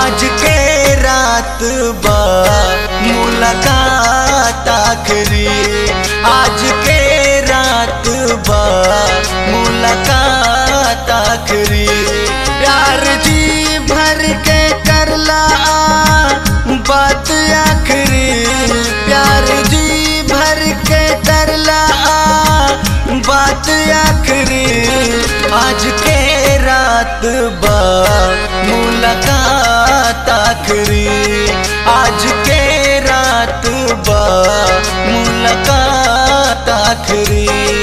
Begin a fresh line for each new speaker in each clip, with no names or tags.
आज के रात बा मुलाकात आखरी आज के रात बा मुलाकात आखरी प्यार जी भर के करला बात आखरी प्यार जी भर के करला बात आखरी आज के रात बा मुलाकात आखरी आज के रात बा मुलाकात आखरी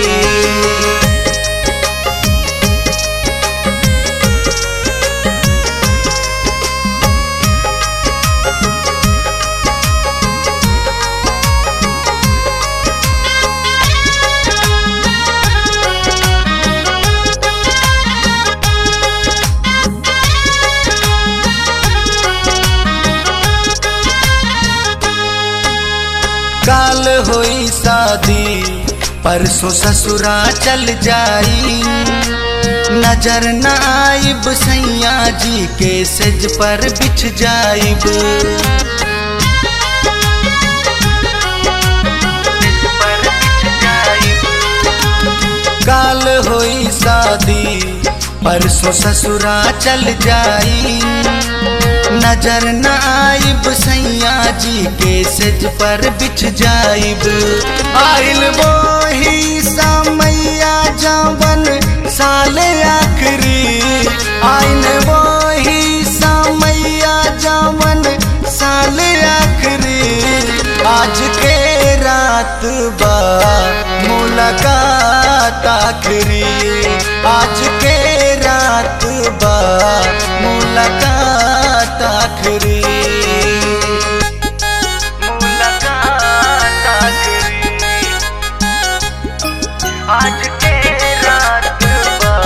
काल होई शादी परसों ससुरा चल जाई नजर न आइब सैया जी के सज पर बिछ जाइब काल होई शादी परसों ससुरा चल जाई नजर न आइब सैया जी के सज पर बिछ जाइब आइल वही समैया जवन साल आखरी आइल वही समैया जवन साल आखरी आज के रात बा मुलाकात आखरी आज के रात बा मुलाकात आखरी मुलाकात आखरी आज के रात बा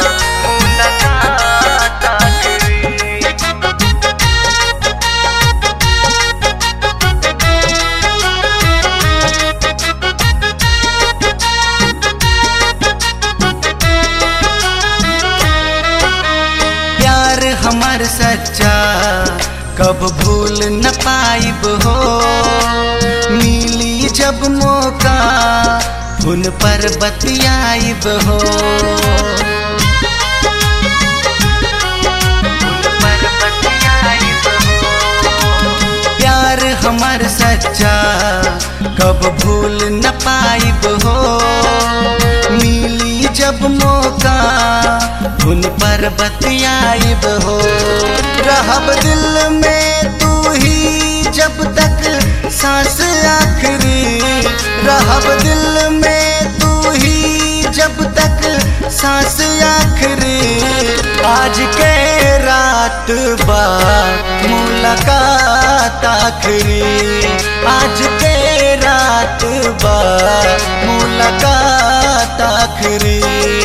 मुलाकात आखरी प्यार हमार सच्चा कब भूल न पाइब हो मिली जब मौका उन पर बतियाइब हो प्यार हमार सच्चा कब भूल न पाइब हो मिली जब मौका उन पर बतियाइब हो रहब दिल में तू ही जब तक सांस आखरी रहब दिल में तू ही जब तक सांस आखरी आज के रात बा मुलाकात आखरी आज के रात बा मुलाकात आखरी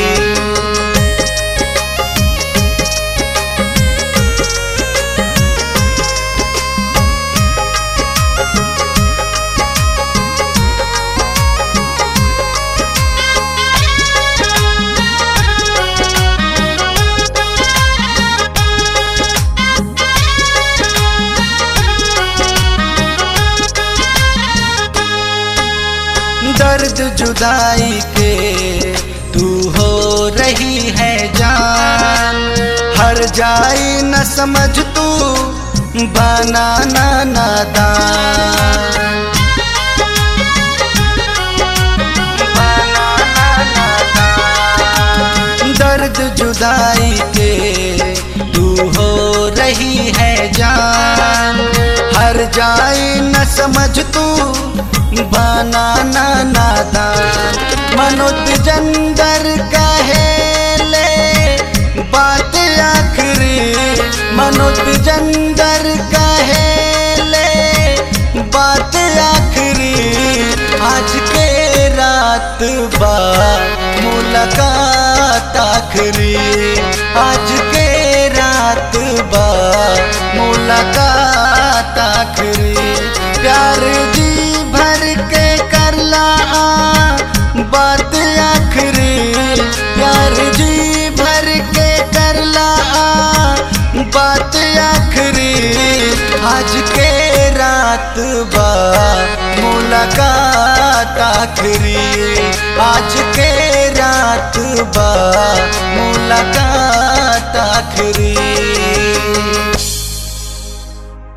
दर्द जुदाई के तू हो रही है जान हर जाई न समझ तू बनाना नादान दर्द जुदाई के तू हो रही है जान हर जाई न समझ तू बनाना नादान मनुत जंदर कहे ले बात आखरी मनुत जंदर कहे ले बात आखरी आज के रात बा मुलाकात आखरी आज के रात बा मुलाकात आखरी प्यार जी भर के करला बात आखरी प्यार जी भर के करला बात आखरी बा मुलाकात आखिरी आज के रात बा मुलाकात आखिरी